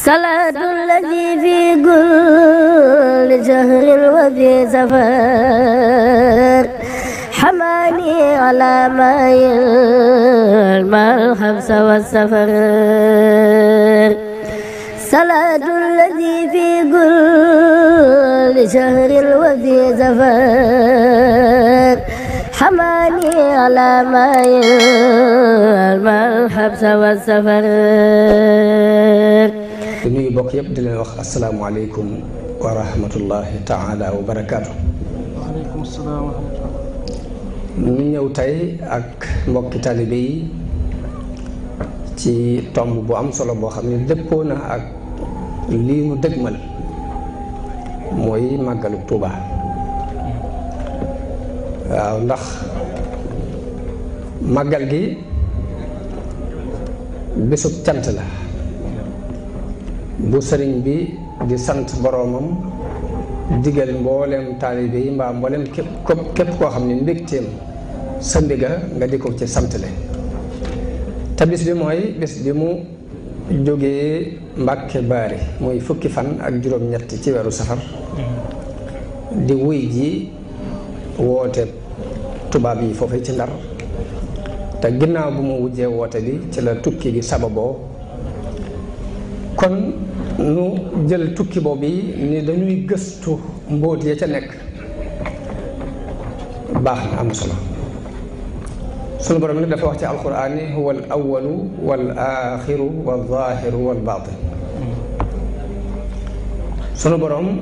صلاة الذي في كل شهر وفي سفر حماني على ماء الماء الحبس والسفر صلاة الذي في كل شهر وفي سفر حماني على ماء الماء الحبس والسفر di nuyu bokk yëpp di leen wax asalaamualeykum wa rahmatullahi taala wa barakaatu. waaleykum salaam wa rahmatulah. ñu ñëw tey ak mbokki taalibe yi ci tomb bu am solo boo xam ne dëppoo na ak lii nu dëgmal mooy màggalu Tuuba waaw ndax màggal gi bésub cant la bu sëriñ bi di sant boroomam digal mboolem taalibe yi mbaa mboolem képp képp koo xam ne mbégteem sa mbiga nga di ko ci santle te bis bi mooy bis bi mu jógee Mbàkke Baari muy fukki fan ak juróom-ñett ci weeru safar di wuy ji woote tubaab yi foofu ci Ndar te ginnaaw bu mu wujjee woote bi ci la tukki gi sababoo kon nu jël tukki boobu yi ni dañuy gëstu mbóot ya ca nekk baax na am solo sunu borom nag dafa wax ci alquran ni huwa al awalu wal axiru wal zahiru wal baatin sunu borom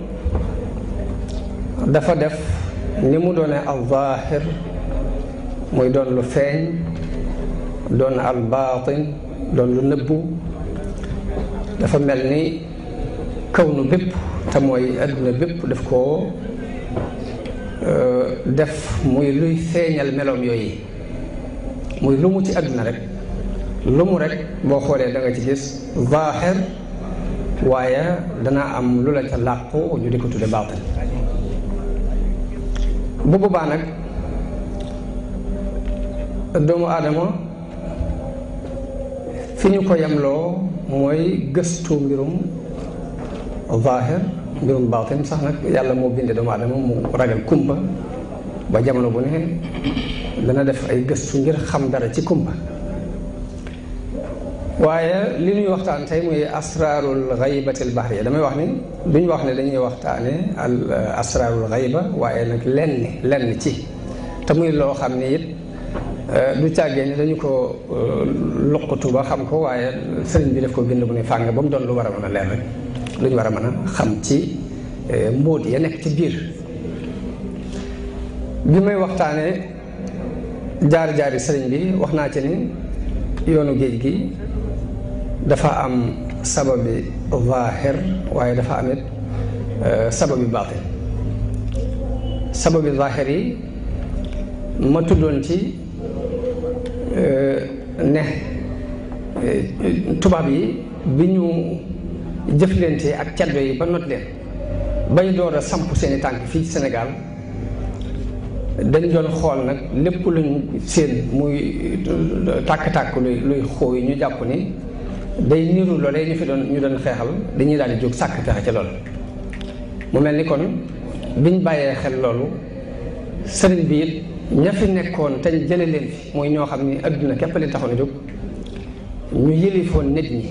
dafa def ni mu doone al zahir muy doon lu feeñ doon al baatin doon lu nëbbu dafa mel ni kaw nu bépp te mooy adduna bépp daf koo def muy luy feeñal meloom yooyu muy lu mu ci adduna rek lu mu rek boo xoolee da nga ci gis zaahir waaye dana am lu la ca làqu ñu di ko tudde baatin bu boobaa nag doomu aadama fi ñu ko yemloo mooy gëstu mbirum zaahir mbirum baatin sax nag yàlla moo bindee doomu aadama mu ragal kumpa ba jamono bu ne dana def ay gëstu ngir xam dara ci kumpa waaye li ñuy waxtaan tey muy asraarul xaybatil bahriya damay wax ni duñ wax ne dañuy waxtaane al asraarul xayba waaye nag lenn lenn ci te muy loo xam ne it du càggee ni dañu ko luqatu ba xam ko waaye sëriñ bi def ko bind bu ne fàng ba mu doon lu war a mën a leer rek lu ñu war a mën a xam ci mbóot ya nekk ci biir bi may waxtaane jaar-jaari sëriñ bi wax naa ci ni yoonu géej gi dafa am sababi zaahir waaye dafa amit sababi baatin sababi zaahir yi ma tuddoon ci ne tubaab yi bi ñu jëflante ak caddo yi ba not leen bay door a samp seeni tànk fii ci Sénégal dañ doon xool nag lépp luñ seen muy tàkk-tàkk luy luy xóoy ñu jàpp ni day niru loolee ñu fi doon ñu doon xeexal dañuy daal di jóg sàkk pexe ca loolu mu mel ni kon biñ bàyyee xel loolu sëriñ bi it ña fi nekkoon te jële leen fi mooy ñoo xam ni adduna képp leen taxoon a jóg ñu yëlifoon nit ñi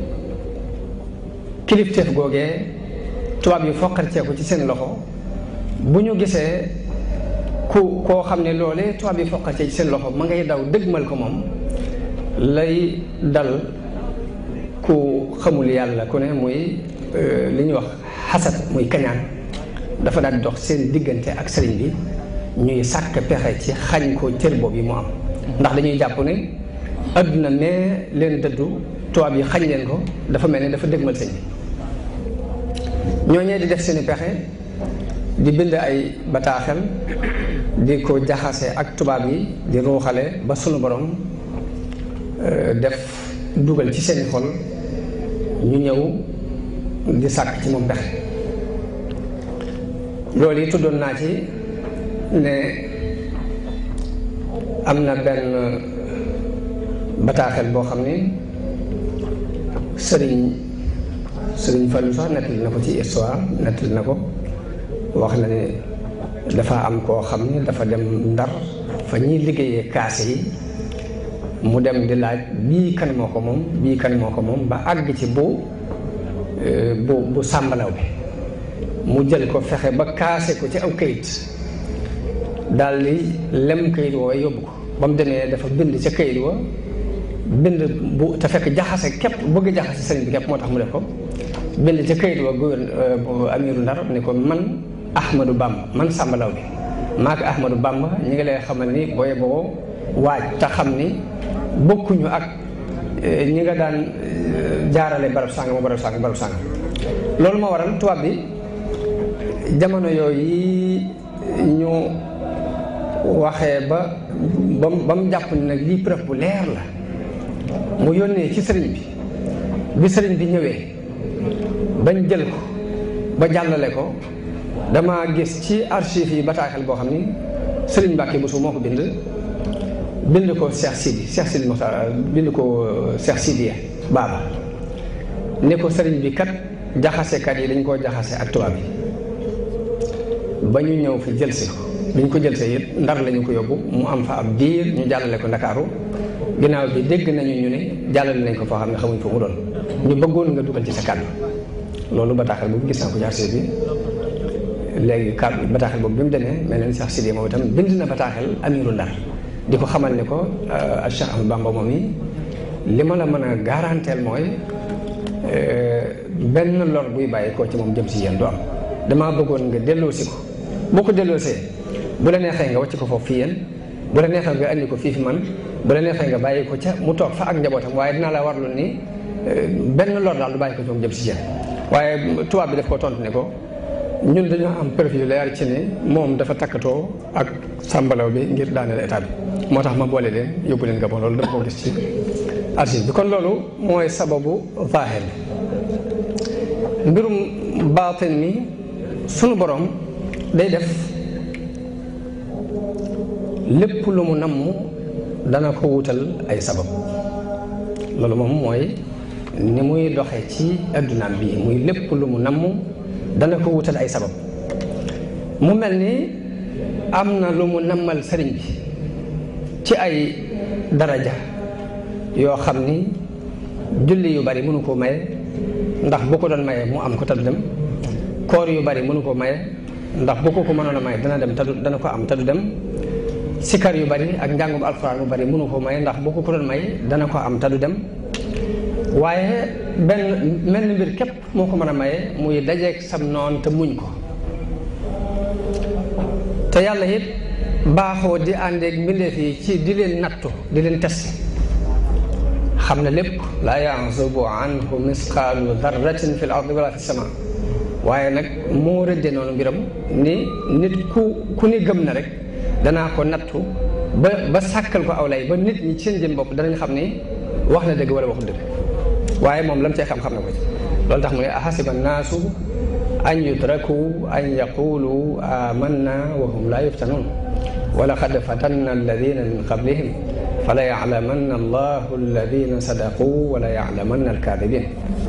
kilifteef googee tubaab yi foqarceeku ci seen loxo bu ñu gisee ku koo xam ne loolee tubaab yi foqarcee ci seen loxo ma ngay daw dëgmal ko moom lay dal ku xamul yàlla ku ne muy li ñuy wax xasad muy kañaan dafa daal di dox seen diggante ak sëriñ bi ñuy sàkk pexe ci xañ ko cër boobu yi mu am ndax dañuy jàpp ne adduna nee leen dëddu tubaab yi xañ leen ko dafa mel ni dafa dëgmal sëñ bi ñooñee di def seeni pexe di bind ay bataaxel di ko jaxase ak tubaab yi di ruuxale ba sunu borom def dugal ci seeni xol ñu ñëw di sàkk ci moom pexe loolu yi tuddoon naa ci ne am na benn bataaxel boo xam ni sëriñ Sëriñ Fallu sax nettali na ko ci histoire nettali na ko wax na ne dafa am koo xam ne dafa dem ndar fa ñuy liggéeyee kaase yi mu dem di laaj bii kan moo ko moom bii kan moo ko moom ba àgg ci bu bu bu sàmbalaw bi mu jël ko fexe ba kaase ko ci aw kayit daal di lem kayit woo yóbbu ko ba mu demee dafa bind ca kayit wa bind bu te fekk jaxase képp bëgg jaxase sëriñ bi képp moo tax mu def ko bind ca kayit wa gouverneur amiru ndar ni ko man Ahmadou Bamba man sàmbalaw bi maa ko Ahmadou Bamba ñi ngi lay xamal ni booye boo waaj te xam ni bokkuñu ak ñi nga daan jaarale barab sàngam barab sàngam barab sàngam loolu moo waral tubaab bi jamono yooyu ñu waxee ba ba ba mu jàpp ni nag lii preuve bu leer la mu yónnee ci sëriñ bi bi sëriñ bi ñëwee bañ jël ko ba jàllale ko dama gis ci archive yi bataaxel boo xam ni sëriñ Mbàkke Bousso moo ko bind bind ko Cheikh Sidi Cheikh Sidi Moxtaar bind ko Cheikh Sidiya Baaba ne ko sëriñ bi kat jaxasekat yi dañ koo jaxase ak tubaab yi ba ñu ñëw fi jël si ko bi ñu ko jël see it ndar lañu ko yóbbu mu am fa ab diir ñu jàllale ko ndakaaru ginnaaw bi dégg nañu ñu ne jàllale nañ ko foo xam ne xamuñ fa mu doon ñu bëggoon nga dugal ci sa kàddu loolu bataaxel boobu gis naa ko ci archive bi léegi kàddu bataaxel boobu bi mu demee mel neen Cheikh Sidiya moom itam bind na bataaxel amiru ndar di ko xamal ne ko Cheikh Ahmadou Bamba moom yi li ma la mën a garanteel mooy benn lor buy bàyyi koo ci moom jëm si yéen du am damaa bëggoon nga delloosi ko boo ko delloosee bu la neexee nga wàcc ko foofu fii yéen bu la neexee nga andi ko fii fi man bu la neexee nga bàyyi ko ca mu toog fa ak njabootam waaye dinaa la warlu ni benn lor daal du bàyyi ko ci moom jëm si yéen waaye tubaab bi daf ko tontu ne ko ñun dañoo am preuve yu leer ci ne moom dafa takkatoo ak sàmbalaw bi ngir daaneel état bi moo tax ma boole leen yóbbu leen Gabon loolu dama ko gis ci archive bi kon loolu mooy sababu zaahir bi mbirum baatin mi sunu borom day def lépp lu mu namm dana ko wutal ay sabab loolu moom mooy ni muy doxe ci addunaam bi muy lépp lu mu namm dana ko wutal ay sabab mu mel ni am na lu mu nammal sëriñ bi ci ay daraja yoo xam ni julli yu bari mënu koo maye ndax bu ko doon maye mu am ko te du dem koor yu bari mënu koo maye ndax bu ko ko mënoon a maye dana dem te du dana ko am te du dem sikar yu bari ak njàngum alxuraan yu bari mënu koo maye ndax bu ko ko doon maye dana ko am te du dem waaye benn mel ni mbir képp moo ko mën a maye muy dajeeg sam noon te muñ ko te yàlla it baaxoo di àndeeg mbindeef yi ci di leen nattu di leen test xam ne lépp laa yanzubu anhu misqaalu darratin fi l ardi wala fi sama waaye nag moo rëdde noonu mbiram ni nit ku ku ni gëm na rek danaa ko nattu ba ba sàkkal ko aw lay ba nit ñi ci seen jëm bopp danañ xam ni wax na dëgg wala waxul dëgg waaye moom lam cee xam xam na ko ci loolu tax mu ne ahasiba naasu an yutraku an yaqulu amanna wa hum laa yuftanuun wa laqad fatanna alladina min qablihim fala yaclamanna allahu alladina sadaqu wala yaclamanna alkaadibin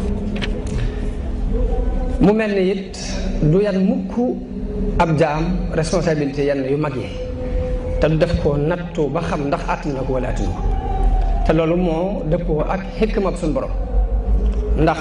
mu mel ni it du yan mukk ab jaam responsabilité yenn yu mag yi te du def ko nattu ba xam ndax àttan na ko wala àttanu ko te loolu moo dëppoo ak xikma suñu borom ndax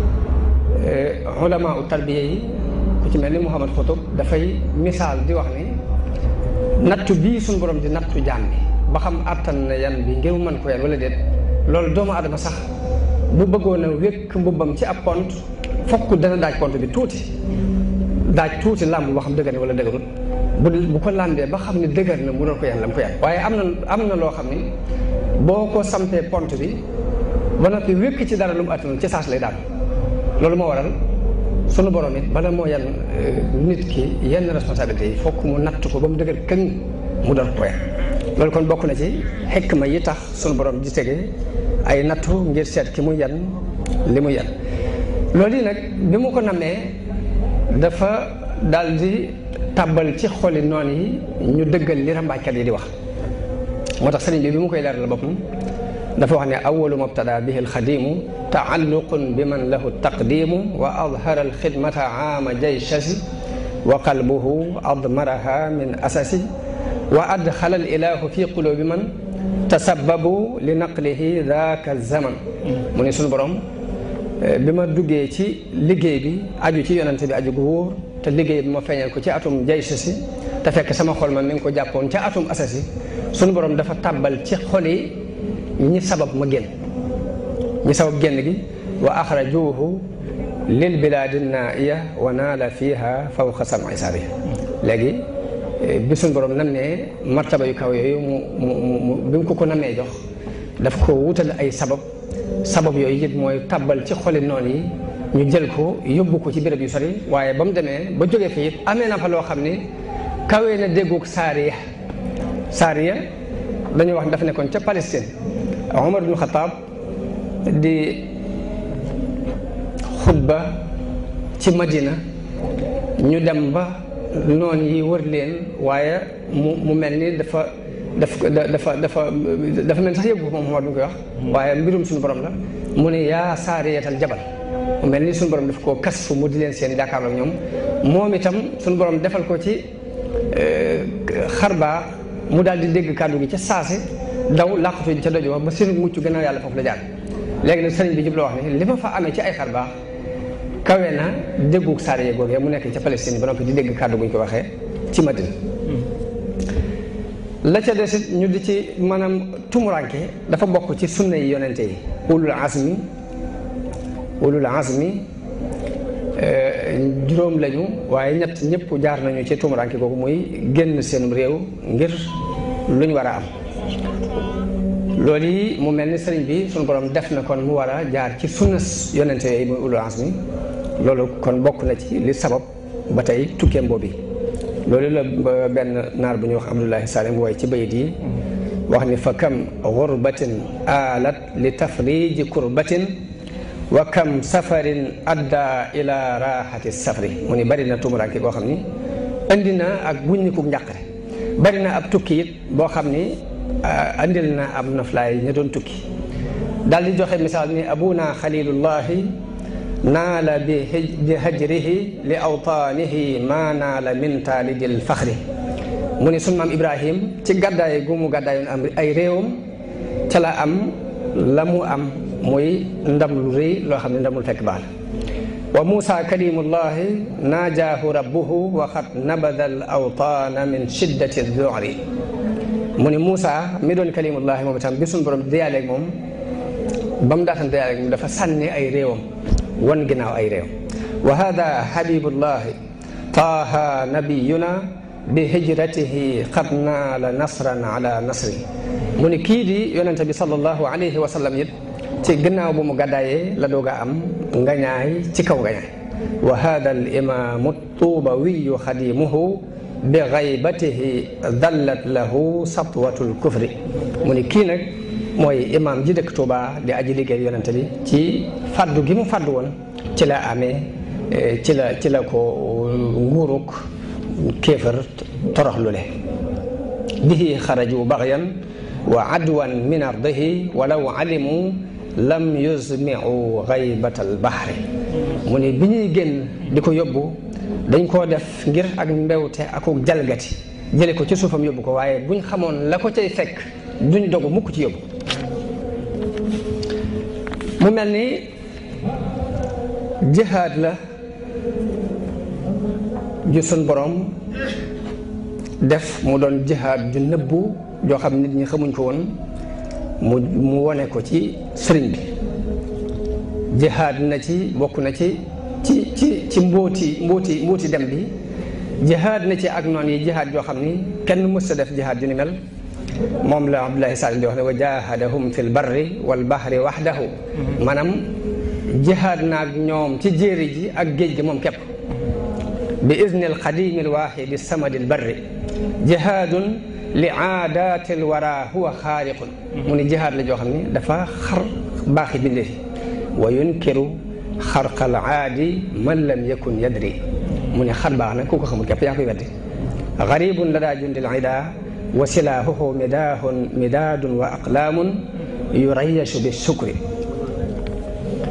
ulama u tarbiya yi ku ci mel ni Muhammad Xutub dafay misaal di wax ni nattu bii suñu borom di nattu jaam bi ba xam àttan na yan bi ngir mu mën ko yan wala déet loolu doomu adama sax bu bëggoon a wékk mbubbam ci ab pont fokk dana daaj pont bi tuuti daaj tuuti làmb boo xam dëgër ne wala dëgërut bu bu ko làmbee ba xam ne dëgër na mu doon ko yan la mu ko yan waaye am na am na loo xam ni boo ko sampee pont bi ba noppi wékk ci dara lu mu attanul ci saas lay daal loolu moo waral sunu borom it bala moo yan nit ki yenn responsabilité yi fokk mu natt ko ba mu dëgër këng mu doon ko yan loolu kon bokk na ci xikma yi tax sunu borom di tege ay nattu ngir seet ki mu yan li mu yan loolu yi nag bi mu ko namee dafa daal di tàbbal ci xoli noon yi ñu dëggal li rambaajkat yi di wax moo tax sëriñ bi bi mu koy leeral boppam dafa wax ne awalu mubtada bihi alxadimu taalluqun bi man lahu taqdimu wa adhara alxidmata aama jayshasi wa qalbuhu admaraha min asasi wa adxala alilahu fi qulubi man tasababu li naqlihi daaka zaman mu ne suñu borom bi ma duggee ci liggéey bi aju ci yonante bi aju gu wóor te liggéey bi ma feeñal ko ci atum jayshasi te fekk sama xol ma mi ngi ko jàppoon ca atum asasi suñu borom dafa tàbbal ci xol yi ñi sabab ma génn ñi sabab génn gi wa axrajuhu lil bilaadi naaiya wa naala fiha fawqa sam'i sabi léegi bi suñu borom nam ne martaba yu kaw yooyu mu mu mu bi mu ko ko namee jox daf ko wutal ay sabab sabab yooyu it mooy tàbbal ci xoli noon yi ñu jël ko yóbbu ko ci béréb yu sori waaye ba mu demee ba jógee fi it amee na fa loo xam ni kawee na déggoog saariya saariya dañuy wax dafa nekkoon ca Palestine Omar ibn Xataab di xutba ci Madina ñu dem ba noon yi wër leen waaye mu mu mel ni dafa daf dafa dafa dafa mel sax yëggu moom Omar bi koy wax waaye mbirum suñu borom la mu ne yaa saariyatal jabal mu mel ni suñu borom daf koo kas fu mu di leen seen jàkkaarloo ak ñoom moom itam suñu borom defal ko ci xarbaa mu daal di dégg kàddu gi ca saase daw làqatuñ ca dojo ba seen mucc gannaaw yàlla foofu la jaar léegi nag sëriñ bi jub la wax ne li ma fa amee ci ay xar baax kawe na déggu saariya googee mu nekk ca Palestine ba noppi di dégg kàddu guñ ko waxee ci Madina la ca desit ñu di ci maanaam tumuranke dafa bokk ci sunna yi yonente yi ulul azmi ulul azmi juróom lañu waaye ñett ñëpp jaar nañu ci tumuranke googu muy génn seen réew ngir luñ war a am loolu yi mu mel ni sëriñ bi suñu borom def na kon mu war a jaar ci sunnas yonente yooyu muy ulul azmi loolu kon bokk na ci li sabab ba tey tukkeem boobu loolu la benn naar bu ñuy wax Abdullahi Salim waaye ci bayit yi wax ni fa kam gurbatin alat li tafriji kurbatin wa kam safarin adda ila raxati safri mu ni bari na tumuraanke boo xam ni indi na ak buññiku njàqare bari na ab tukki it boo xam ni andil na ab noflaay ña doon tukki daal di joxe misaal ni abuna xalilullahi naala bi bi hajrihi li awtaanihi maa naala min taalidil faxri mu ni sunu maam Ibrahim ci gàddaay gu mu gàddaayoon am ay réewam ca la am la mu am muy ndam lu rëy loo xam ne ndamul fekk baax la wa Muusa kalimullahi naajaahu rabbuhu wa xat nabada al awtaana min shiddati du'ri mu ni Muusa mi doon kalimullahi moom itam bi suñu borom diyaaleeg moom ba mu daataan diyaaleeg moom dafa sànni ay réewam wan ginnaaw ay réew wa hada habibullahi taaha nabiyuna bi hijratihi qad naala nasran ala nasri mu ni kii di yonente bi sallallahu alayhi wa sallam it ci gannaaw bu mu gàddaayee la doog a am ngañaay ci kaw ngañaay wa hada al imamu tuubawiyu xadimuhu bi gaybatihi dallat lahu satwatul kufri mu ni kii nag mooy imaam ji dëkk Touba di aji liggéey yonente bi ci faddu gi mu faddu woon ci la amee ci la ci la ko nguuruk kéefër toroxlu le bihi xaraju baxyan wa adwan min ardihi walaw alimu lam yusmiu xaybatal baxri mu ni bi ñuy génn di ko yóbbu dañ koo def ngir ak mbewte akuk jalgati jële ko ci suufam yóbbu ko waaye buñ xamoon la ko cay fekk duñ dogu mukk ci yóbbu mu mel ni jihaad la ju sun borom def mu doon jihaad ju nëbbu joo xam nit ñi xamuñ ko woon mu mu wone ko ci sëriñ bi jihaad na ci bokk na ci ci ci ci mbóoti mbóoti mbóoti dem bi jihaad na ci ak noon yi jihaad joo xam ni kenn mës a def jihaad ju ni mel moom la Abdullahi Salim di wax ne wa jahadahum fi l barri wal bahri waxdahu maanaam jihaad naag ñoom ci jéeri ji ak géej gi moom képp bi izni alqadimi alwaxidi samadi albarri jihaadun li aadaati alwara huwa xaariqun mu ni jihaad la joo xam ne dafa xar baaxi bindee fi wa yunkiru xarqa al aadi man lam yakun yadri mu ni xar baax nag ku ko xamul képp yaa koy weddi garibun la daa jundil ida wa silaahuhu midaahun midaadun wa aqlaamun yurayashu bi sukri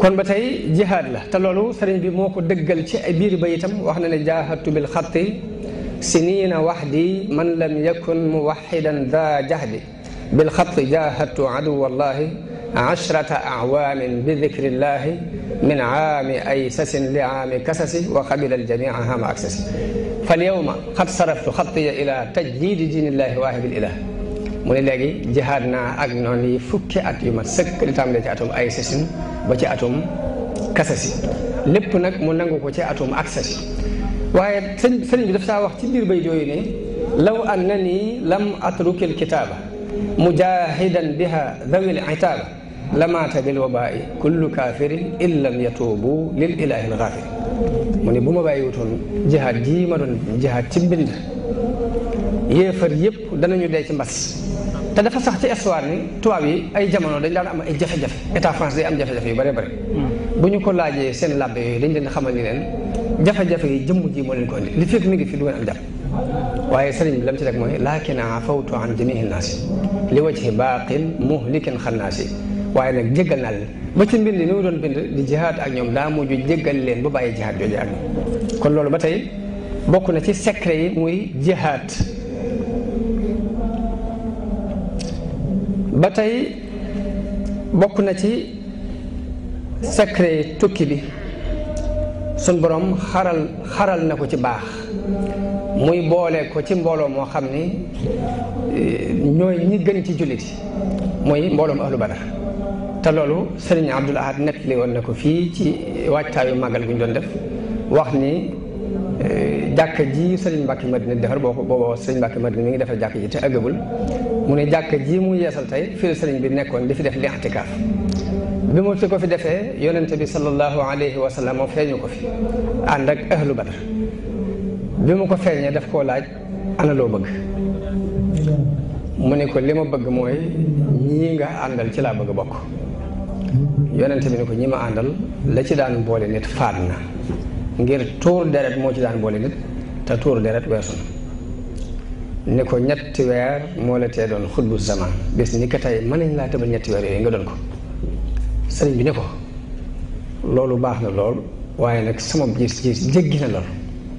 kon ba tey jihaad la te loolu sëriñ bi moo ko dëggal ci ay biir ba itam wax na ne jaahadtu bil xatti siniina waxdi man lam yakun muwaxidan daa jahdi bil xatti jaahadtu aduwa allahi ashrata acwaamin bi dikrillahi min caami aysasin li caami kasasi wa qabila aljamia hama aksasi falyawma qad saraftu xattiya ila tajdiidi diinillahi waahibil ilah mu ne léegi jihaad naa ak noonu yi fukki at yu mat sëkk di tàmbalee ci atum aysasin ba ci atum kasasi lépp nag mu nangu ko ci atum aksasi waaye sëñ sëriñ bi daf saa wax ci biir bay yooyu ne law annani lam atruki alkitaaba mujahidan biha dawi litaaba lamaata bil wabaai kullu kaafirin in lam yatuubu lil ilahi algaafir mu ne bu ma bàyyi wutoon jihaad jii ma doon jihaad ci mbind yéefar yëpp danañu dee ci mbas te dafa sax ci histoire ni tubaab yi ay jamono dañ daan am ay jafe-jafe état France day am jafe-jafe yu bare bare bu ñu ko laajee seen làbbe yooyu dañ leen xamal ni leen jafe-jafe yi jëmm ji moo leen ko indi li fekk mi ngi fi du ngeen am jàpp waaye sëriñ bi lam ci rek mooy laakin afawtu an jamihi naasi li wajhi baaqin muhlikin xannaasi waaye nag jéggal naa leen ba ci mbind ni mu doon bind di jihaad ak ñoom daa mujj jéggal leen ba bàyyi jihaad jooju ak ñoom kon loolu ba tey bokk na ci secret yi muy jihaad ba tey bokk na ci secret tukki bi sun borom xaral xaral na ko ci baax muy boole ko ci mbooloo moo xam ni ñooy ñi gën ci jullit yi muy mbooloom ahlu badar te loolu sëriñ Abdul Ahad nettali woon na ko fii ci waajtaayu màggal gu ñu doon def wax ni jàkka ji sëriñ Mbàkke Madina defar boo ko booboo sëriñ Mbàkke Madina mi ngi defar jàkka ji te ëggagul mu ne jàkka ji mu yeesal tey fii la sëriñ bi nekkoon di fi def li'tikaaf bi mu ci ko fi defee yonente bi sallallahu alayhi wa sallam moo feeñu ko fi ànd ak ahlu badar bi mu ko feeñee daf koo laaj ana loo bëgg mu ne ko li ma bëgg mooy ñii nga àndal ci laa bëgg a bokk yonente bi ne ko ñi ma àndal la ci daan boole nit faat na ngir tuur deret moo ci daan boole nit te tuur deret weesu na ni ko ñetti weer moo la tee doon xutbu zaman bis ni ko tey mën nañ laa tëbal ñetti weer yooyu nga doon ko sëriñ bi ne ko loolu baax na lool waaye nag sama gis gis jéggi na lool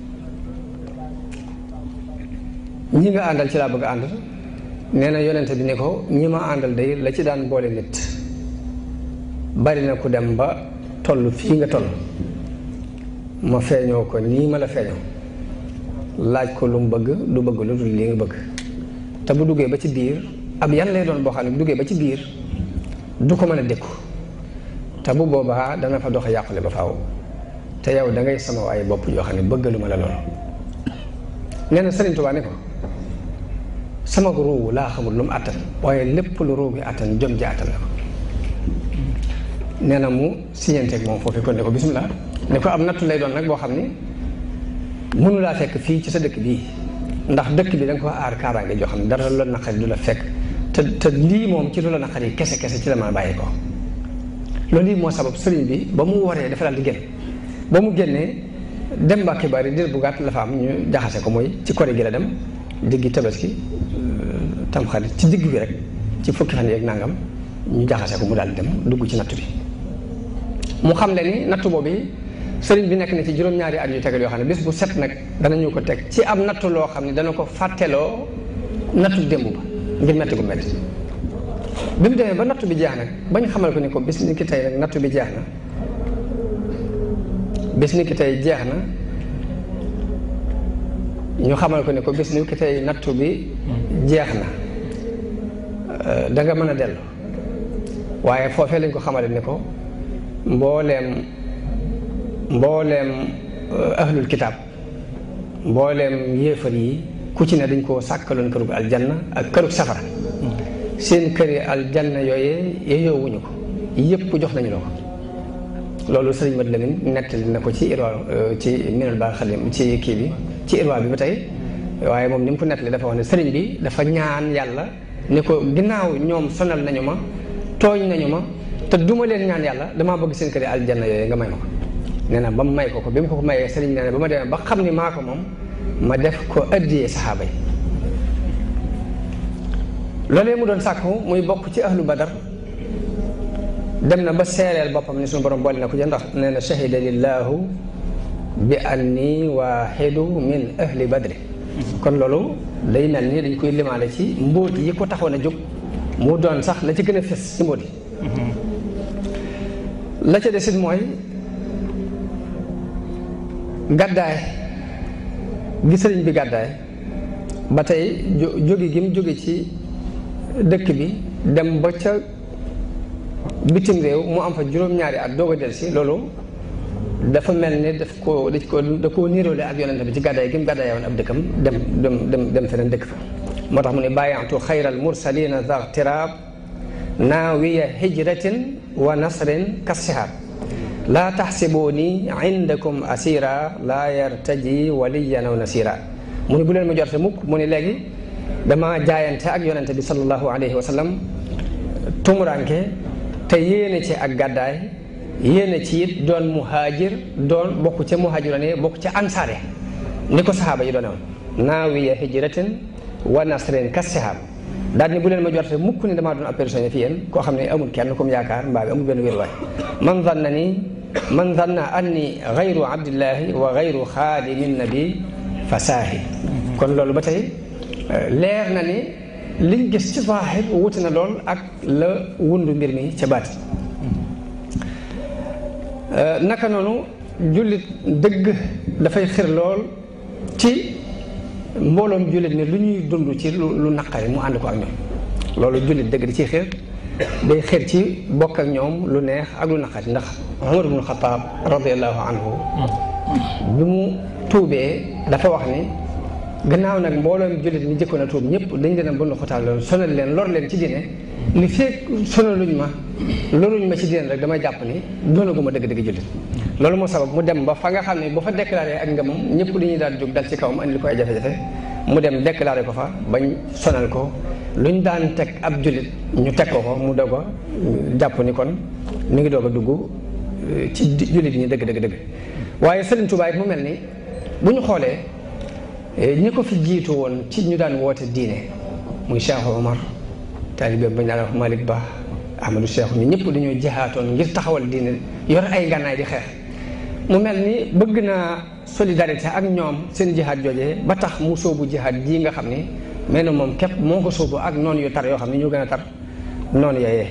ñi nga àndal ci laa bëgg a àndal nee na yonente bi ne ko ñi ma àndal day la ci daan boole nit bari na ku dem ba toll fii nga toll ma feeñoo ko nii ma la feeñoo laaj ko lu mu bëgg du bëgg lu dul li nga bëgg te bu duggee ba ci biir ab yan lay doon boo xam ne bu duggee ba ci biir du ko mën a dékku te bu boobaa dana fa dox yàqule ba faaw te yow da ngay sama waaye bopp yoo xam ne bëggalu ma la lool nee na Sëriñ Tuubaa ne ko sama ruu laa xamul lu mu àttan waaye lépp lu ruu bi àttan jom ji àttan la ko nee na mu siñanteeg moom foofu kon ne ko bisimilah ne ko am nattu lay doon nag boo xam ni mënu laa fekk fii ci sa dëkk bii ndax dëkk bi da nga ko aar kaaraange joo xam ne dara lu la naqari du la fekk te te lii moom ci lu la naqari kese kese ci la mën a bàyyi ko loolu lii moo sabab sëriñ bi ba mu waree dafa daal di génn ba mu génnee dem Mbàkke Bari dir bu gàtt la fa am ñu jaxase ko mooy ci kori gi la dem diggi tabaski tamxarit ci digg bi rek ci fukki fan yeeg nangam ñu jaxase ko mu daal di dem dugg ci nattu bi mu xam le ni nattu boobu sëriñ bi nekk na ci juróom-ñaari at yu tegal yoo xam ne bis bu set nag danañu ko teg ci am nattu loo xam ne dana ko fàtteloo nattu démb ba ngir metti gu metti bi mu demee ba nattu bi jeex nag bañ xamal ko ni ko bis ni ki tey nag nattu bi jeex na bis ni ki tey jeex na ñu xamal ko ni ko bis ni ki tey nattu bi jeex na da nga mën a dellu waaye foofee lañ ko xamale ni ko mbooleem mbooleem ahlul kitaab mbooleem yéefar yi ku ci ne dañ koo sàkkaloon kërug aljanna ak kërug safara seen këri aljanna yooyee yeyoowuñu ko yëpp jox nañu la ko loolu sëriñ Mat Lamin nettali na ko ci irwa ci minal ba xadim ci kii bi ci irwa bi ba tey waaye moom ni mu ko nettali dafa wax ne sëriñ bi dafa ñaan yàlla ne ko ginnaaw ñoom sonal nañu ma tooñ nañu ma te duma leen ñaan yàlla damaa bëgg seen këri aljanna yooyee nga may ma ko nee na ba mu may ko ko bi mu ko ko mayee sëriñ nee na ba ma demee ba xam ni maa ko moom ma def ko addiyee saxaaba yi loolee mu doon sàkku muy bokk ci ahlu badar dem na ba seereel boppam ni suñu borom boole na ko ja ndax nee na shahida lillahu bi anni waaxidu min ahli badri kon loolu day mel ni dañ koy limaale ci mbóot yi ko taxoon a jóg mu doon sax la ci gën a fës ci mbóot yi la ca desit mooy gàddaay gi sëriñ bi gàddaay ba tey jóge gi mu jóge ci dëkk bi dem ba ca bitim réew mu am fa juróom-ñaari at doog a delsi loolu dafa mel ni daf ko daf ko da koo niroole ak yonente bi ci gàddaay gi mu gàddaay woon ab dëkkam dem dem dem dem feneen dëkk fa moo tax mu ne bàyyantu xayral mursalina za tiraab naawiya hijratin wa nasrin kassihaab laa taxsibuuni indakum asira laa yartaji waliyan aw nasira mu ne bu leen ma jorte mukk mu ne léegi dama jaayante ak yonente bi sallallahu alayhi wa sallam tumuranke te yéene ci ak gàddaay yéene ci it doon muhaajir doon bokk ca muhaajirane bokk ca ansaare ni ko saxaaba yi doone woon naawiya hijratin wa nasrin kassihaab daal ni bu leen ma jorte mukk ni damaa doon ab personne fi yéen koo xam ne amul kenn comme yaakaar mbaa bi amul benn wéruwaay man zanna ni man zanna anni gayru abdillahi wa gayru xaadimi nabi fa saahi kon loolu ba tey leer na ni liñ gis ci zaahir wuti na lool ak la wundu mbir mi ca baat naka noonu jullit dëgg dafay xir lool ci mbooloom jullit ni lu ñuy dund ci lu naqari mu ànd ko ak ñoom loolu jullit dëgg di ciy xir day xir ci bokk ak ñoom lu neex ak lu naqari ndax Umar ibn Xataab radiallahu anhu bi mu tuubee dafa wax ni gannaaw nag mbooloom jullit ñi jëkkoon a tuub ñëpp dañ leen a bënn xutaal loolu sonal leen lor leen ci diine li feeg sonaluñ ma loruñ ma ci diine rek damay jàpp ni doonaguma dëgg-dëgg jullit loolu moo sabab mu dem ba fa nga xam ne bu fa déclaré ak ngëmam ñëpp dañuy daal jóg dal ci kawam andi ko ay jafe-jafe mu dem déclaré ko fa bañ sonal ko luñ daan teg ab jullit ñu teg ko ko mu doog a jàpp ni kon mi ngi doog a dugg ci jullit ñi dëgg dëgg dëgg waaye Sëriñ Tuubaa it mu mel ni bu ñu xoolee ñi ko fi jiitu woon ci ñu daan woote diine muy Cheikh Omar taalibeem bañ daan wax Malick Ba Ahmadou Cheikh ñu ñëpp dañoo jihaatoon ngir taxawal diine yor ay gànnaay di xeex mu mel ni bëgg naa solidarité ak ñoom seen jihaat joojee ba tax mu sóobu jihaat jii nga xam ni mel na moom képp moo ko sóobu ak noonu yu tar yoo xam ne ñoo gën a tar noonu yooyee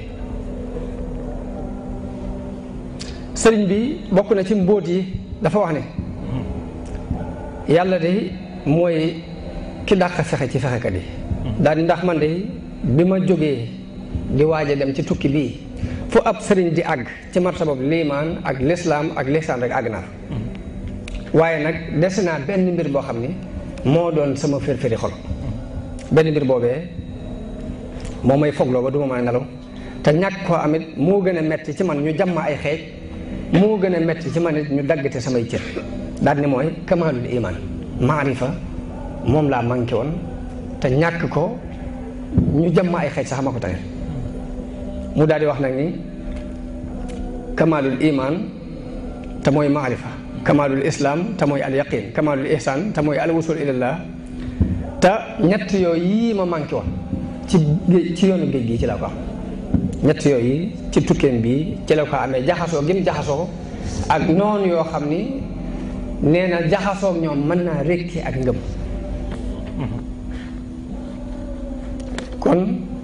sëriñ bi bokk na ci mbóot yi dafa wax ne yàlla de mooy ki dàq fexe ci fexekat yi daal di ndax man de bi ma jógee di waaj a dem ci tukki bii fu ab sëriñ di àgg ci martabab liimaan ak lislaam ak lisaan rek àgg naa waaye nag des naa benn mbir boo xam ni moo doon sama firfiri xol benn mbir boobee moo may fogloo ba du ma mën a nelaw te ñàkk koo amit moo gën a metti ci man ñu jàmm ay xeej moo gën a metti ci man it ñu daggate samay cër daal ni mooy kamaalul iman maarifa moom laa manqué woon te ñàkk ko ñu jàmm ay xeej sax ma ko tane mu daal di wax nag ni kamaalul iman te mooy maarifa kamaalul islam te mooy al yaqin kamaalul ihsan te mooy al wusul ilallah te ñett yooyu yii ma manqué woon ci géej ci yoonu géej gi ci la ko am ñett yooyu ci tukkeem bi ci la ko amee jaxasoo gim jaxasoo ak noonu yoo xam ni nee na jaxasoog ñoom mën naa rekki ak ngëm kon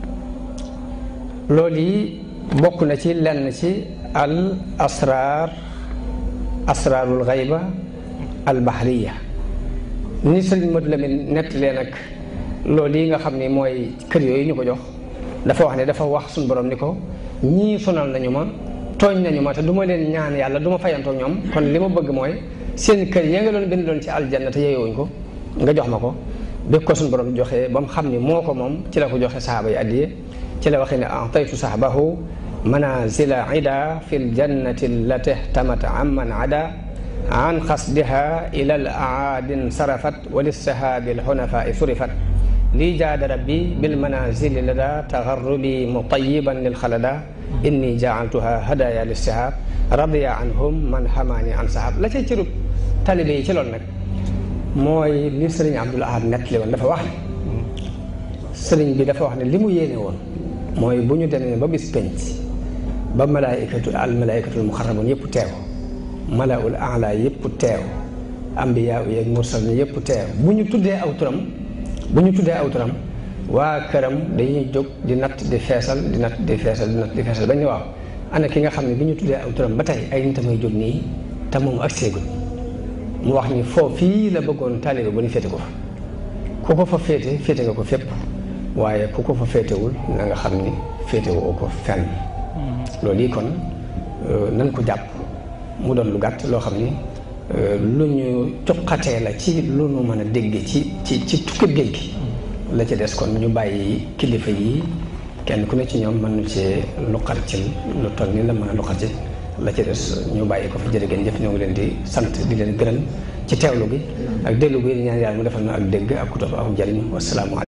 loolu yi bokk na ci lenn ci al asrar asrarul xayba al bahriya ni sëriñ Modou Lamine nettalee nag loolu yi nga xam ni mooy kër yooyu ñu ko jox dafa wax ne dafa wax suñu borom ni ko ñii sonal nañu ma tooñ nañu ma te du ma leen ñaan yàlla du ma fayantoog ñoom kon li ma bëgg mooy seen kër ya nga doon bind doon ci aljanna te yeewuñ ko nga jox ma ko bi ko suñu borom joxee ba mu xam ni moo ko moom ci la ko joxe saxaaba yi addiye ci la waxee ne ataytu sahbahu manazila ida fi ljannati allati ihtamat amman ada an qasdiha ila al aadin sarafat wa lissahaabi alxunafai surifat lii jaada rabbi bil manazili lada tagarrubi mutayiban lil xalada inni jaaltuha hadaya lissahab radiya anhum man xamaani an sahab la cay cërub talibe yi ci loolu nag mooy li sëriñ Abdul Ahad nettali woon dafa wax ne sëriñ bi dafa wax ne li mu yéene woon mooy bu ñu demee ba bis penc ba malaayikatu al malaayikatul muxarraboon yëpp teew malaul ala yëpp teew ambiyaa yeeg mursal ni yëpp teew bu ñu tuddee aw turam bu ñu tuddee aw turam waa këram dañuy jóg di natt di feesal di natt di feesal di natt di feesal bañ ne waaw ana ki nga xam ne bi ñu tuddee aw turam ba tey ay nit may jóg nii te moom ak seegul mu wax ni foo fii la bëggoon taalibe bu ñu féete ko fa ku ko fa féete féete nga ko fépp waaye ku ko fa féetewul na nga xam ni féetewoo ko fenn loolu yi kon nañ ko jàpp mu doon lu gàtt loo xam ni lu ñu cuqatee la ci lu nu mën a dégg ci ci ci tukkib géej gi la ci des kon ñu bàyyi kilifa yi kenn ku ne ci ñoom mën nu cee luqar ci lu toll ni la mën a luqar ci la ci des ñu bàyyi ko fi jërë ngeen jëf ñoo ngi leen di sant di leen gërëm ci teewlu gi ak déglu gi di ñaan yàlla mu defal na ak dégg ak ku topp ak jariñ wasalaamu